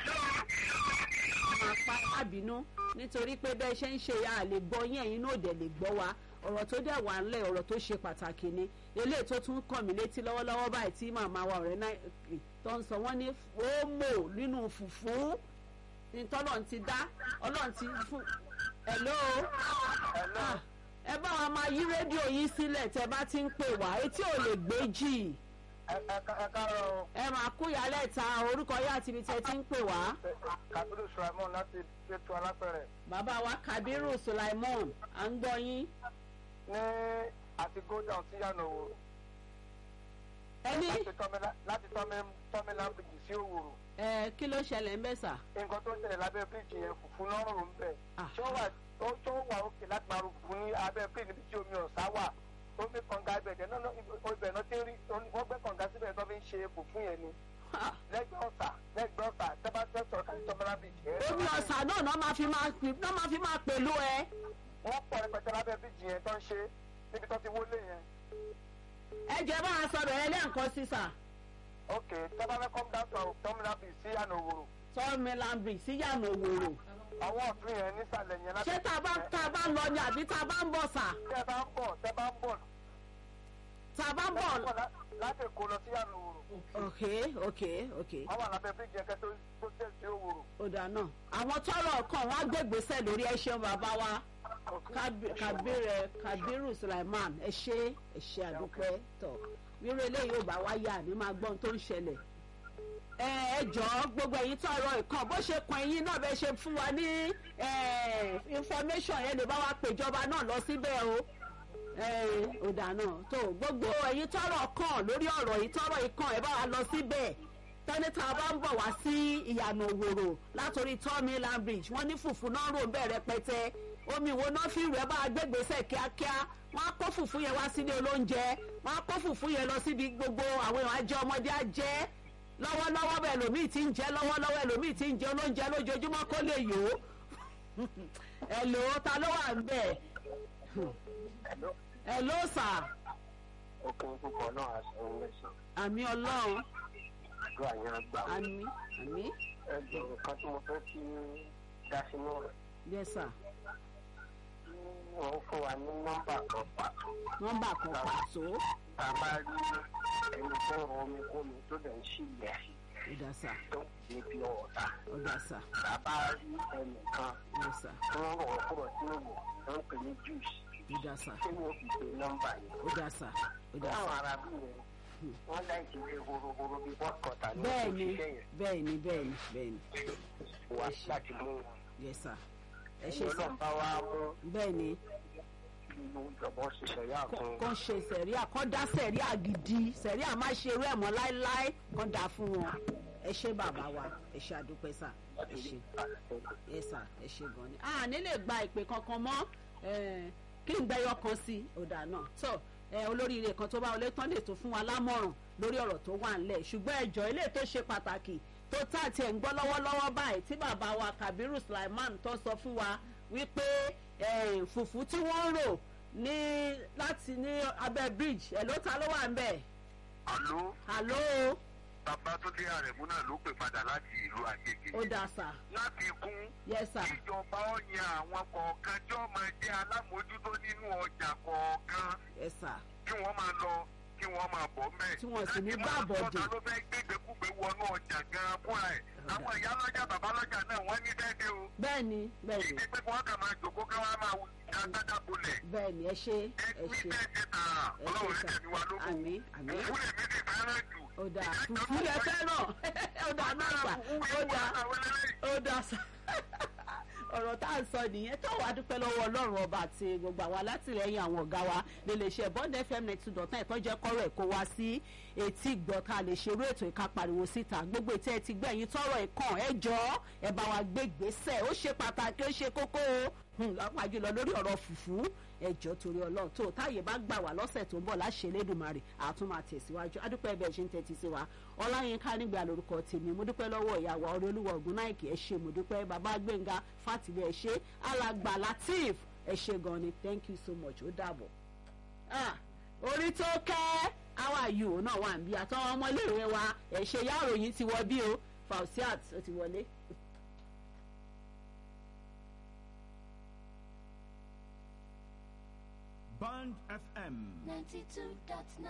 máa pa àbínú nítorí pé bẹ́ẹ̀ ṣe ń ṣe a lè gbọ́ yín ẹ̀yin náà dẹ̀ lè gbọ́ wa ọ̀rọ̀ tó dẹ̀ wà ńlẹ̀ ọ̀rọ̀ tó ṣe pàtàkì ni eléyìí tó tún kàn mí létí lọ́wọ́lọ́wọ́ báyìí tí màmá wa ọ̀rẹ́ náà tó ń sọ wọ́n ní fóòmò nínú fùfú ní tọ́lọ̀ ti dá ọlọ́run ti fún hello Ah, ẹ bá wa máa yí rédíò yín sílẹ̀ tẹ bá ti ń pè wá etí ò lè gbé jì ẹ káàárọ̀ ẹ máa kú ìyálẹ̀ ta orúkọ yá àti ibi tẹ ti ń pè wá. kabiru sulaimon láti ṣètò alápẹ̀rẹ̀ bàbá wa kabiru sulaimon à ń gbọ́ yín. ní àti go down sí yànnà òwò ẹni láti tọ́mílà bíjì sí òwòrò ẹ kí ló ṣẹlẹ̀ ń bẹ̀ sà. nǹkan tó ń ṣẹlẹ̀ lábẹ́ bíríìjì yẹn fùfú lọ́rùn ń bẹ̀ Ah. ṣé ó wà ó tó wà òkè láti máa ru fùfú ní abẹ́ bíríìjì níbi tí omi ọ̀sá wà omi kànga ibẹ̀ jẹ́ náà ibẹ̀ náà ti ń rí wọ́n gbẹ́ kànga síbẹ̀ tó fi ń ṣe fùfú yẹn ni lẹ́gbẹ̀ẹ́ ọ̀sà lẹ́gbẹ̀ẹ́ ọ̀sà tẹ́bá tẹ́sọ̀ kájí tọ́mílà bíjì yẹn. omi ọ̀sà náà náà máa fi máa pè náà máa fi máa pèlú ẹ. wọ́n pọ̀ rẹpẹtẹ lábẹ́ bíríìjì yẹn tó ń ṣe níbi tó ti wọlé yẹn. ẹ jẹ́ bá a sọ̀rọ̀ ẹ lẹ́ǹkan sí sà. ok tẹ́bá fẹ́ come down to tọ́mílà bíjì sí yànnà òwòrò sọ́ọ̀mì lambri síyànà òwòrò. àwọn ọ̀tún yẹn nísàlẹ̀ yẹn láti. ṣé tá a bá tá a bá ń lọ ni àbí tá a bá ń bọ̀ sà. tẹ́ bá ń bọ̀ tẹ́ bá ń bọ̀ tá a bá ń bọ̀. láti èkó lọ sí yànnà òwòrò. ok ok ok wọ́n wà lábẹ́ bíríìjì yẹn kẹ́tọ́ tó tẹ̀ sí òwòrò. ó dáa náà. àwọn tọrọ kan wọn á gbégbèsè lórí ẹ ṣeun bàbá wa Kabi- kabir kabiru sulaiman ẹ ṣe ẹ ṣe àdúpẹ́ tọ̀ wíwọ eléyìí ò bá wáyà ní máa gbọ́n tó ń ṣẹlẹ̀ ẹ ẹ jọ̀ọ́ gbogbo ẹ̀yin tọrọ ìkan bó ṣe kan ẹ̀yin náà bẹ́ẹ̀ ṣe fún wa ní ẹ, information yẹn lè bá wa péjọba náà lọ síbẹ̀ o ọ̀dà náà tó gbogbo ẹ̀yin tọrọ kan lórí ọ̀rọ̀ yìí tọrọ ìkan ẹ̀ bá wa lọ síbẹ̀ tẹ́nìtà bá ń bọ̀ wá sí ìyànà òwòrò látòrí tọ́mí lambridge wọ́n ní fùfú náà rò ń bẹ̀ rẹpẹtẹ omi wo náà fi rẹ̀ bá a gbégbèsè kíákíá wọ́n á kó fùfú yẹn wá sílé olóúnjẹ wọ́n á kó fùfú yẹn lọ síbi gbogbo àwọn èèyàn ajẹ́ ọmọdé ajẹ́ lọ́wọ́lọ́wọ́ bẹ́ẹ̀ lòmíì ti ń jẹ́ lọ́wọ́lọ́wọ́ ẹlòmíì ti ń jẹ olóúnjẹ lójoojúmọ́ kó lè yó ẹ̀ lò ó ta ló wà ń bẹ̀ ẹ̀ ló sà òkè púpọ̀ náà aṣọ òun lẹ́sàn. àmì ọlọ́run àdúrà yẹn á gbà. àmì àmì ẹgbẹ́ nǹkan tí mo fẹ́ kí dá sínú rẹ̀. yes sir wọ́n fún wa ní nọ́mbà kan pàtó. nọ́mbà kan pàtó tá a bá rí ẹni tó ń rọ omi kómi tó dẹ̀ ń ṣìlẹ̀ ó dá sà tó ń ní bí ọ̀tá. ó dá sà tá a bá rí ẹnìkan yes sir tó ń rọ̀ ọ́ kúrò tí ó wò tó ń pè ní juice ó dá sà tí wọ́n fi pe nọ́mbà yẹn. ó dá sà ó dá láwọn sà. ará bí yẹn wọ́n láì ti lé horohoro bí bọ́ọ̀kọ̀tà ní bẹ́ẹ̀ni òṣìṣẹ́ yẹn bẹ́ẹ̀ni bẹ́ẹ̀ni bẹ́ẹ̀ni wá láti mú wọn. yes sir ẹ ṣe ẹ̀yin sà ọlọ́pàá wa mú bẹ́ẹ̀ni inú ìjọba ṣiṣẹ́ yá fún kàn ṣe sẹ̀ríà kàn dá sẹ̀ríà gidi sẹ̀ríà má ṣe irú ẹ̀ mọ́ láéláé kàn dá fún wọn ẹ ṣe bàbá wa ẹ ṣe àdúpẹ́ sà ẹ ṣe yes sir ẹ ṣe gan ni a ní lè gba ìpè kankan mọ́ eh, kí n gbẹyọ kan sí i ọ̀dà náà tó eh, olóríire kan tó bá wọlé tán lè tó fún wa lámọ̀ràn lórí ọ̀rọ̀ tó wà ńlẹ̀ ṣùgbọ́n ẹjọ́ ilé tó ṣe pàtàkì tó tá àti ẹ̀ ń gbọ́ lọ́wọ́lọ́wọ́ báyìí tí bàbá wa Kabiru Sulaiman tó sọ fún wa wípé eh, fùfú tí wọ́n ń rò ní láti ní abẹ́ bridge ẹ̀ ló ta ló wà ń bẹ̀ àló àló bàbá tó dé àrẹ̀mú náà ló pè padà láti ìlú àgègè ó dà sà láti kún yes sir ìjọba ọ̀yàn àwọn kọ̀ọ̀kan tí wọ́n máa jẹ́ alámòójútó nínú ọjà kọ̀ọ̀kan yes sir kí wọ́n máa lọ kí wọ́n máa bọ̀ mẹ́. Tí wọ́n sì ní Láti máa gbàbọ̀dè. sọ́ta ló fẹ́ gbégbékúgbé wọnú ọjà gan-an fúnra ẹ̀. àwọn ìyá lọ́jà bàbá lọ́jà náà wọ́n ní dẹ́dẹ́ o. bẹ́ẹ̀ni bẹ́ẹ̀ni ìdí pé wọ́n kàn máa jòkó ká wọ́n máa dáadáa bolẹ̀. bẹ́ẹ̀ni ẹ ṣe ẹ ẹ ní ṣe bẹ́ẹ̀ ṣe tààrà ẹ ọlọ́run ṣe ní sà tẹ̀mí wa lógún. àmì àmì òfúlẹ̀ mi sì fẹ́ràn jù. ó dà fùfú lẹ fẹ́ràn ó dà náà sà ó dà ó dà sà ọ̀rọ̀ tá à ń sọ nìyẹn tó wàá dúpẹ́ lọ́wọ́ ọlọ́run ọba àti gbogbo àwọn alátìlẹyìn àwọn ọ̀gá wa nílé iṣẹ́ bond fm ninety two dot nine tó jẹ́ kọ́rọ̀ ẹ̀ kó wá sí etí gbọ́ ká lè ṣerú ètò ìka pariwo síta gbogbo ètò ẹ̀ ti gbẹ̀yìn tọrọ ẹ̀ kàn ẹ jọ ẹ bá wa gbé gbèsè ó ṣe pàtàkì ó ṣe kókó o lápá jùlọ lórí ọ̀rọ̀ fùfú ẹjọ́ torí ọlọ́run tó táyé bá gbà wá lọ́sẹ̀ tó ń bọ̀ láṣẹ lẹ́dùnmarè àtún máa tẹ̀síwájú adúpẹ́ bẹ́ẹ̀ ṣe ń tẹ́tí sí wa ọláyínká nígbà lórúkọ tèmi mo dúpẹ́ lọ́wọ́ ìyàwó ọ̀rẹ́ olúwa ògùn náìkì ẹ ṣe mo dúpẹ́ bàbá gbẹ̀ngà fàtìlẹ̀ ẹ ṣe alàgbà latif ẹ ṣe gan ni thank you so much ó dàbọ̀. orí tó kẹ́ àwa yìí náà wà ń bí àtọ́wọ́ ọmọléèwé wa ẹ ṣe yá òròyìn ti wọ bí o fausiat ó ti wọlé. Band FM. 92.9.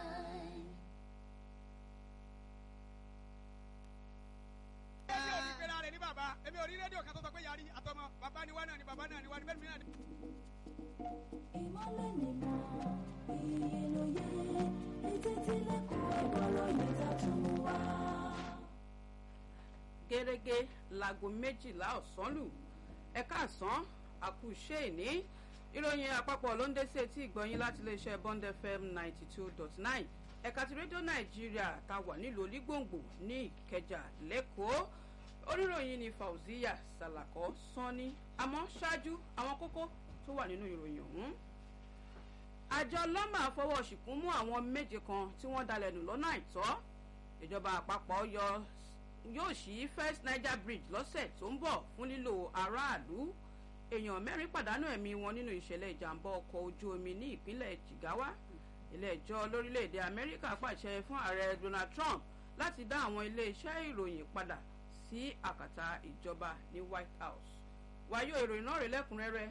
èmi ò ní pera rẹ̀ ní bàbá èmi ò rí rédíò kan tó sọ pé yarí àtọmọ bàbá ni wá náà ni bàbá náà ni wá ni bẹ́ẹ̀ ni mí náà ni. ìmọ̀lẹ̀ nìmọ̀ iye lóye etí tí lẹ́kọ̀ọ́ ẹ̀gbọ́rọ̀ yẹn ta tún mú wá. gẹ́gẹ́ láago méjìlá ọ̀sán lù ẹ̀ka àsán àkùṣe ìní ìròyìn àpapọ̀ ló ń dé sí etí ìgbọ̀nyín láti iléeṣẹ́ bond fm ninety two dot nine ẹ̀ka ti rédíò nàìjíríà ta wà nílùú onígbòǹgbò ní ìkẹjà lẹ́kọ̀ọ́ oníròyìn ní fauziya salako sanni àmọ́ ṣáájú àwọn kókó tó wà nínú ìròyìn ọ̀hún àjọ lọ́mà fọwọ́ ṣìkún mú àwọn méje kan tí wọ́n dalẹ̀ nù lọ́nà àìtọ́ ìjọba àpapọ̀ yọ yóò ṣí first niger bridge lọ́sẹ̀ tó ń bọ̀ fún lílo aráàlú èèyàn mẹ́rin pàdánù ẹ̀mí wọn nínú ìṣẹ̀lẹ̀ ìjàmbá ọkọ̀ ojú omi ní ìpínlẹ̀ jigawa ilé-ẹjọ́ lórílẹ̀‐èdè amẹ́ríkà pàṣẹ fún ààrẹ donald trump láti dá àwọn ilé-iṣẹ́ ìròyìn padà sí àkàtà ìjọba ní white house wáyé ìròyìn náà rè lẹ́kùnrẹ́rẹ́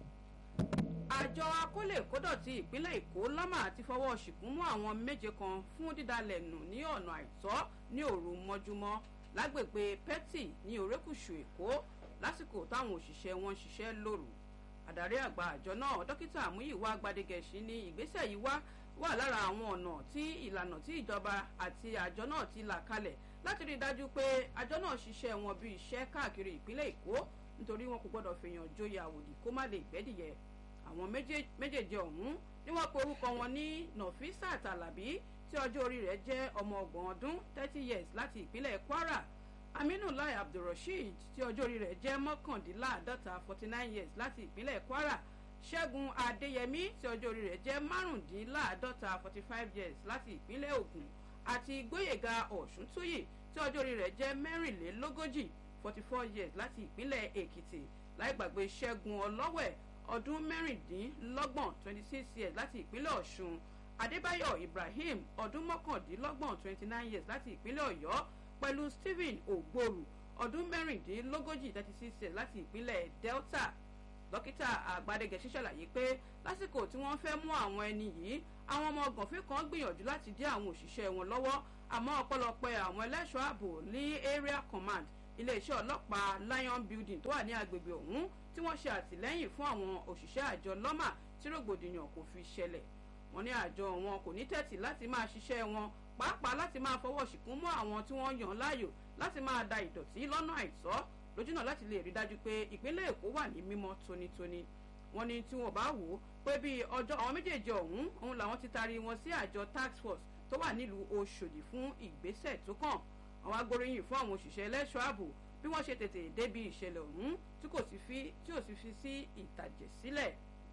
àjọ akólè kódọ̀tí ìpínlẹ̀ èkó lọ́mà ti fọwọ́ ṣìkún mú àwọn méje kan fún dídalẹ̀ nù ní ọ̀nà àìtọ́ ní òru mọ́júmọ́ lágbègbè petty ní òrékùṣù èkó lásìkò táwọn òṣìṣẹ́ wọn ń ṣiṣẹ́ lóru àdarí àgbà àjọ náà dókítà àmúyíwá gbadegẹ̀sí ní ìgbésẹ̀ yìí wá wà lára àwọn ọ̀nà tí ìlànà tí ìjọba àti àjọ náà ti là kalẹ̀ láti rí i dájú pé àjọ náà ṣiṣẹ́ wọn bí iṣẹ́ káàkiri ìpínlẹ̀ èkó nítorí wọn kò gbọ́dọ̀ fèèyàn joyè àwòdì kó má lè gbẹ́dìyẹ àwọn méjèèjì ọ̀hún ni wọ́n pe orúkọ wọn ní nọ̀físà tàlàbí tí ọjọ́ orí rẹ̀ jẹ́ ọmọ ọgbọ̀n ọdún thirty years láti ìpínlẹ̀ kwara aminu lai abdulrasheed tí ọjọ́ orí rẹ̀ jẹ́ mọ́kàndínláàdọ́ta forty nine years láti ìpínlẹ̀ kwara ṣẹ́gun adéyẹmí tí ọjọ́ orí rẹ̀ jẹ́ márùndínláàdọ́ta forty five years láti ìpínlẹ̀ ogun àti gbóyèga ọ̀ṣuntóyè tí ọjọ́ orí rẹ̀ jẹ́ mẹ́rìnlélógójì forty four years láti ìpínlẹ̀ èkìtì láì gbàgbé ṣẹ́gun ọlọ́wẹ̀ ọdún mẹ́rìndínlọ́gbọ̀n twenty six years láti ìpínlẹ̀ ọ̀ṣun adébáyọ̀ ibrahim ọdún mọ́kàndínlọ́gbọ̀n twenty nine years láti ìpínlẹ̀ ọ̀yọ́ pẹ̀lú stephen ògbóru ọdún mẹ́rìndínlógójì thirty six years láti ìpínlẹ̀ delta dókítà àgbàdégẹ̀ṣẹ́ ṣàlàyé pé lásìkò tí wọ́n fẹ́ mú àwọn ẹni yìí àwọn ọmọ gànfẹ́ kan gbìyànjú láti dí àwọn òṣìṣẹ́ wọn lọ́wọ́ àmọ́ ọ̀pọ̀lọpọ̀ àwọn ẹlẹ́ṣọ́ ààbò ní area command iléeṣẹ́ ọlọ́pàá lion building tó wà ní agbègbè ọ̀hún tí wọ́n ṣe àtìlẹ́yìn fún àwọn òṣìṣẹ́ àjọ lọ́mà tí rògbòdìyàn kò fi ṣẹlẹ̀ wọ́n ní àjọ wọn kò ní tẹ̀tì láti máa ṣiṣẹ́ wọn pàápàá láti máa fọwọ́ ṣìkún mọ́ àwọn tí wọ́n yàn láàyò láti máa da ìdọ̀tí lọ́nà àìtọ́ lójúnà láti lè rí dájú pé ìpínlẹ̀ èkó wà ní mímọ́ tónítóní wọ́n ní tí wọ́n bá wò ó pé bí ọjọ́ àwọn méjèèjì ọ̀hún òun làwọn ti taari wọn sí àjọ task force tó wà nílùú oṣòdì fún ìgbésẹ̀ tó kàn àwọn agbóríyìn fún àwọn òṣìṣẹ́ ẹlẹ́ṣọ́ ààbò bí wọ́n ṣe tètè débi ìṣẹ̀lẹ̀ ọ̀hún tí kò sì fi tí ò sì fi sí ìtàjẹ̀ sílẹ̀.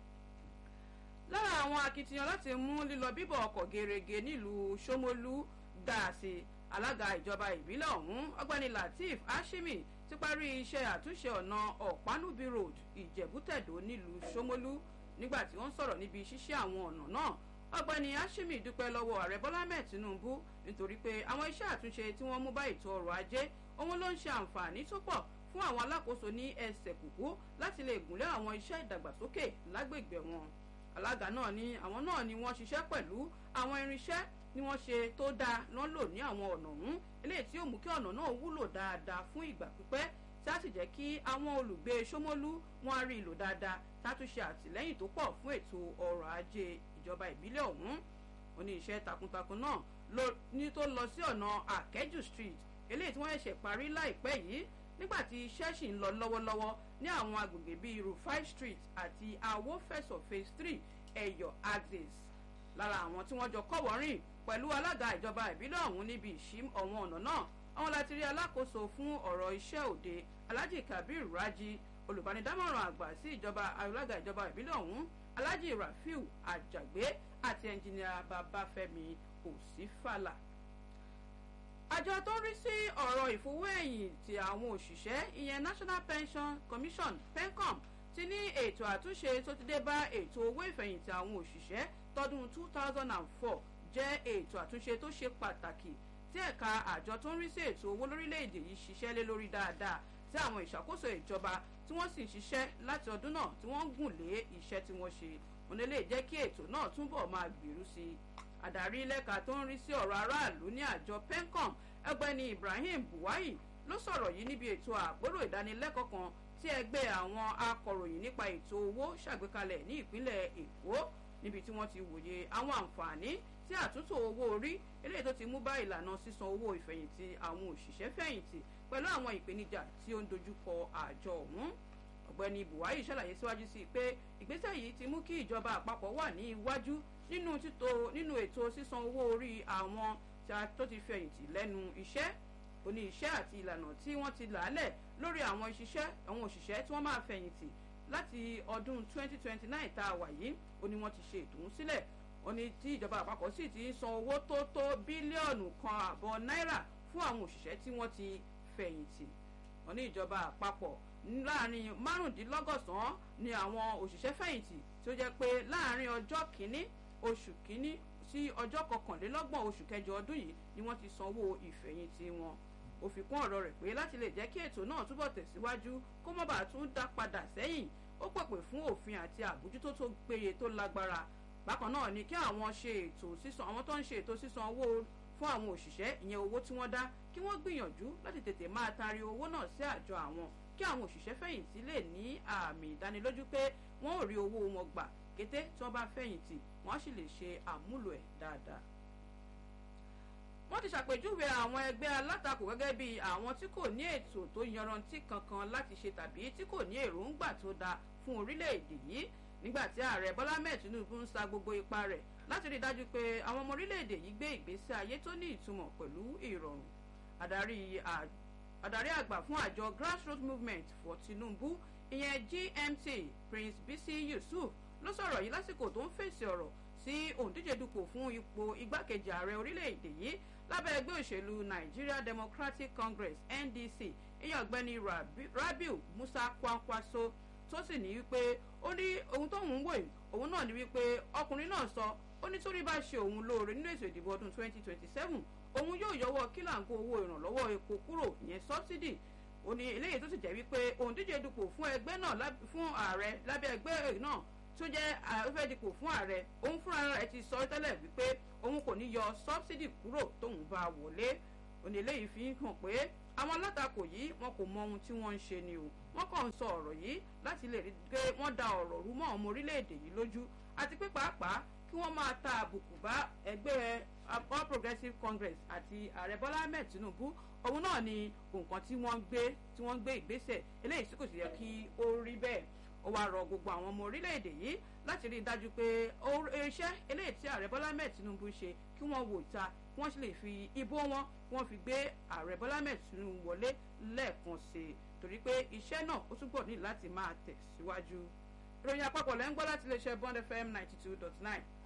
lára àwọn akitiyan láti mú lílọ bíbọ̀ ọkọ̀ gerege nílùú sómolú dáàsì alága ìjọba ìbílẹ̀ ọ̀hún ọgbẹ́ni lateef hashimi ti parí iṣẹ́ àtúnṣe ọ̀nà ọ̀pánúbí road ìjẹ̀bútẹ̀dó nílùú sómolú nígbà tí wọ́n sọ̀rọ̀ níbi ṣíṣe àwọn ọ̀nà náà ọgbẹ́ni hashimi dúpẹ́ lọ́wọ́ ààrẹ bọ́lá mẹ́ẹ̀ tinubu nítorí pé àwọn iṣẹ́ àtúnṣe tí wọ́n mú bá ètò ọrọ̀ ajé òun ló ń ṣe àǹfààní tó pọ̀ fún àwọn alákòóso ní ẹsẹ̀ kùkú láti lè gùnlé àwọn iṣẹ́ ìdàgbàsókè lágbègbè wọn alága náà ní àwọn náà ni wọ́n ṣiṣẹ́ pẹ̀lú àwọn irinṣẹ́ ni wọ́n ṣe tó dáa lọ́n lò ní àwọn ọ̀nà ọ̀hún eléyìí tí ó mú kí ọ̀nà náà wúlò dáadáa fún ìgbà pípẹ́ tí a sì jẹ́ kí àwọn olùgbé sómólú wọn á rí ìlò dáadáa tá a tún ṣe àtìlẹ́yìn tó pọ̀ fún ètò ọrọ̀ ajé ìjọba ìbílẹ̀ ọ̀hún oníṣẹ́ takuntakun náà ní tó lọ sí ọ̀nà àkẹ́jù street eléyìí tí wọ́n ṣẹ̀ṣẹ̀ parí láìpẹ́ yìí nígbà tí iṣẹ́ sì ń lọ lọ́wọ́lọ́wọ́ ní àwọn agbègbè bíi rufai street àti awofẹsọ phase three ẹ̀yọ̀ axis lára àwọn tí wọ́n jọ kọ́wọ́rìn pẹ̀lú alága ìjọba ìbílẹ̀ ọ̀hún níbi ìṣí ọ̀wọ́n ọ̀nà náà àwọn láti rí alákòóso fún ọ̀rọ̀ iṣẹ́ òde alhaji kabir raji olùbánidámọ̀ràn àgbà sí ìjọba alága ìjọba ìbílẹ̀ ọ̀hún alhaji rafiu ajagbe àti ẹnjìnìà babafẹ́mi òsínfàlà àjọ tó ń rí sí ọ̀rọ̀ ìfowó ẹ̀yìn ti àwọn òṣìṣẹ́ ìyẹn national pension commission pencom ti ní ètò àtúnṣe tó ti dé bá ètò owó ìfẹ̀yìntì àwọn òṣìṣẹ́ tọdún two thousand and four jẹ́ ètò àtúnṣe tó ṣe pàtàkì tí ẹ̀ka àjọ tó ń rí sí ètò owó lórílẹ̀‐èdè yìí ṣiṣẹ́ lé lórí dáadáa tí àwọn ìṣàkóso ìjọba tí wọ́n sì ń ṣiṣẹ́ láti ọdún náà tí wọ́n ń gùn lé iṣẹ́ tí wọ́n ṣe òun lè jẹ́ kí ètò náà túbọ̀ máa gbèrú sí i àdarí lẹ́ka tó ń rí sí ọ̀rọ̀ aráàlú ní àjọ pencom ẹgbẹ́ni ibrahim buwayi ló sọ̀rọ̀ yìí níbi ètò àpérò ìdánilẹ́kọ̀ọ́ kan tí ẹgbẹ́ àwọn akọ̀ròyìn nípa ètò owó ṣàgbékalẹ̀ ní ìpínlẹ̀ èkó níbi tí wọ́n ti wòye àwọn àǹfààní tí àtúntò owó orí eléyìí tó ti mú bá ìlànà sísan owó ìfẹ̀yìntì àwọn òṣìṣẹ́ fẹ̀yìntì pẹ̀lú àwọn ìpèníjà tí ó ń dojúkọ àjọ ọ̀hún ọ̀gbẹ́ni buhari ṣàlàyé síwájú sí i pé ìgbésẹ̀ yìí ti mú kí ìjọba àpapọ̀ wà ní iwájú nínú títò nínú ètò sísan owó orí àwọn tó ti fẹ̀yìntì lẹ́nu iṣẹ́ oní iṣẹ́ àti ìlànà tí wọ́n ti làálẹ̀ lórí àwọn ìṣiṣẹ́ àwọn òṣìṣẹ́ tí wọ́n máa fẹ̀yìntì láti ọdún 2029 tá a wà yìí ó ní wọ́n ti ṣe ètò ń sílẹ̀ ó ní tí ìjọba àpapọ̀ sì ti ń san owó tó tó bílíọ̀nù kan àbọ̀ náírà fún àwọn òṣìṣẹ́ tí wọ́n ti fẹ̀yìntì wọ́n ní ìjọba àpapọ̀ láàrin márùndínlọ́gọ́sàn-án ni àwọn òṣìṣẹ́ fẹ̀yìntì tí ó jẹ́ pé láàrin ọjọ́ kìíní oṣù kìíní sí ọjọ́ kọkànlélọ́gbọ̀n oṣù kẹjọ ọdún yìí ni wọ́n ti sanwó ìfẹ̀yìntì wọn ó fi kún ọ̀rọ̀ rẹ̀ pé láti lè jẹ́ kí ètò náà túbọ̀ tẹ̀síwájú kó má bàa tún dá padà sẹ́yìn ó pèpè fún òfin àti àbójútó tó péye tó lágbára bákan náà ni kí àwọn ṣe ètò sísan àwọn tó ń ṣe ètò sísan owó fún àwọn òṣìṣẹ́ ìyẹn owó tí wọ́n dá kí wọ́n gbìyànjú láti tètè máa taari owó náà sí àjọ àwọn kí àwọn òṣìṣẹ́ fẹ̀yìntì lè ní àmì ìdánilójú pé wọ́n ò rí owó wọn gbà kété tí wọ́n bá fẹ̀yìntì wọ́n á sì lè ṣe àmúlò ẹ̀ dáadáa wọ́n ti ṣàpèjúwe àwọn ẹgbẹ́ alátakò gẹ́gẹ́ bí àwọn tí kò ní ètò tó yanrantí kankan láti ṣe tàbí tí kò ní èròǹgbà tó dáa fún orílẹ̀-èdè yìí nígbà tí ààrẹ bọ́lá mẹ́ẹ̀ tinubu ń sa gbogbo ipa rẹ̀ láti rí i dájú pé àwọn ọmọ orílẹ̀-èdè yìí gbé ìgbésí ayé tó ní ìtumọ̀ pẹ̀lú ìrọ̀rùn adarí àgbà fún àjọ grassroots movement for tinubu ìyẹn gmt prince bisi yusuf ló sọ̀rọ̀ yìí lásìkò tó ń fèsì ọ̀rọ̀ sí òǹdíje dupò fún ipò igbákejì ààrẹ orílẹ̀-èdè yìí lábẹ́ ẹgbẹ́ òṣèlú nigeria democratic congress ndc ìyẹn ọ̀gbẹ́ni rabiu musa kwankwaso tó sì ní wípé ó ní ohun tóun ń wò yìí òun náà ní wípé ọkùnrin náà sọ ó ní torí bá ṣe òun lóore nínú ètò ìdìbò ọdún 2027 òun yóò yọwọ́ kílàǹkó owó ìrànlọ́wọ́ epo kúrò ìyẹn subsidy ó ní eléyìí tó sì jẹ́ wípé òǹdíje dupò fún ẹgbẹ́ náà fún ààrẹ lábẹ́ ẹgbẹ́ náà tó jẹ́ afẹ́ dipò fún ààrẹ òun fúnra rẹ̀ ti sọ tẹ́lẹ̀ wípé òun kò ní yọ sọ́bsidì kúrò tóun bá wọlé òní eléyìí fi hàn pé àwọn alátakò yìí wọn kò mọ ohun tí wọ́n ń ṣe ni o wọ́n kàn ń sọ ọ̀rọ̀ yìí láti lè rí pé wọ́n da ọ̀rọ̀ rú mọ́ ọmọ orílẹ̀-èdè yìí lójú àti pé pàápàá kí wọ́n máa ta àbùkù bá ẹgbẹ́ all progressives congress àti ààrẹ bọ́lá ahmed tinubu òun náà ni nǹkan tí wọ́n gbé tí wọ́n gbé ìgbésẹ̀ eléyìí tí kò sì yẹ kí ó rí bẹ́ẹ̀ ó wáá rọ gbogbo àwọn ọmọ orílẹ̀-èdè yìí láti rí i dájú pé iṣẹ́ eléyìí tí ààrẹ bọ́lá ahmed tinubu ṣe kí wọ́n wò ìta kí wọ́n sì lè fi ìbò wọn kí wọ́n fi gbé ààrẹ bọ́lá ahmed tinubu wọlé lẹ́ẹ̀kan sí i torí pé iṣẹ́ náà ó túbọ̀ ní láti máa tẹ̀síwájú. ìròyìn àpapọ̀ lẹ́ ń gbọ́ láti iléeṣẹ́ bond fm ninety two dot nine